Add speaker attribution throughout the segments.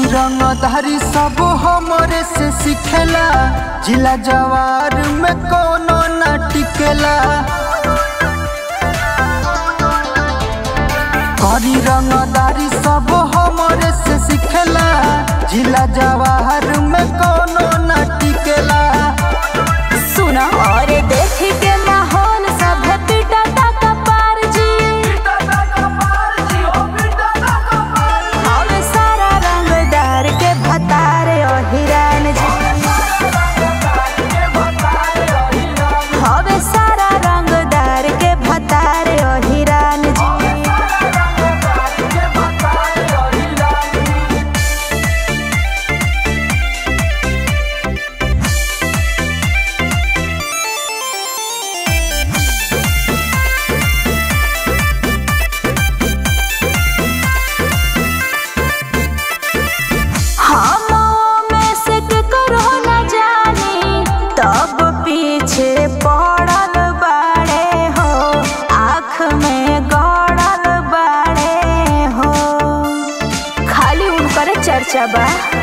Speaker 1: रंगधारी सब हमरे से सिखेला जिला जवार में कोनो ना टिकेला करी रंगदारी सब हमरे से सिखेला जिला जवाहर में कोनो ना टिकेला
Speaker 2: सुना और देख के माहौल सब पिटा का पार जी हवे सारा रंगदार के भतारे ओ हिरान जी हवे सारा रंगदार के भतारे ओ हिरान जी हम में से करो न जानी तब पीछे पड़ल बाड़े हो आँख में गड़ल बाड़े हो खाली उनकर चर्चा बा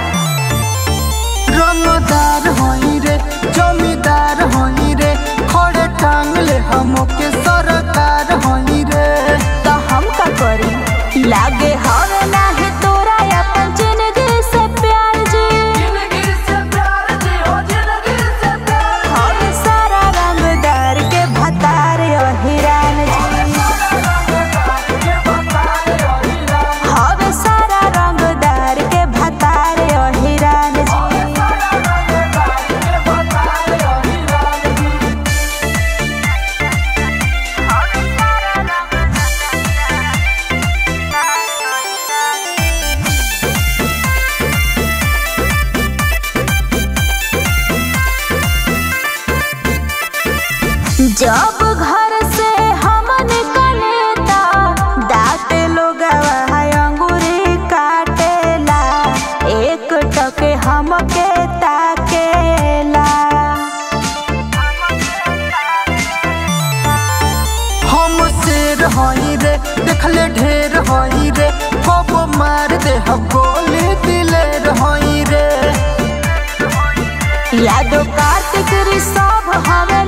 Speaker 1: रंगदार होई रे जमींदार होई रे खड़े टांगले हमके सरकार होई रे
Speaker 2: तो हम का करी लागे हवे नाही तोरा अपन जिंदगी से प्यार जी हवे सारा रंगदार के भतार ओ हिरान जी हवे सारा रंगदार के भतार ओ हिरान जी जब घर से हम निकलेता दांत लोग अंगूरी काटेला एक टके हमके ताकेला
Speaker 1: हम शेर होई रे देखले ढेर होई रे कब मार दे हम गोली दिलेर होई रे
Speaker 2: यादो कार्तिक ऋषभ हमें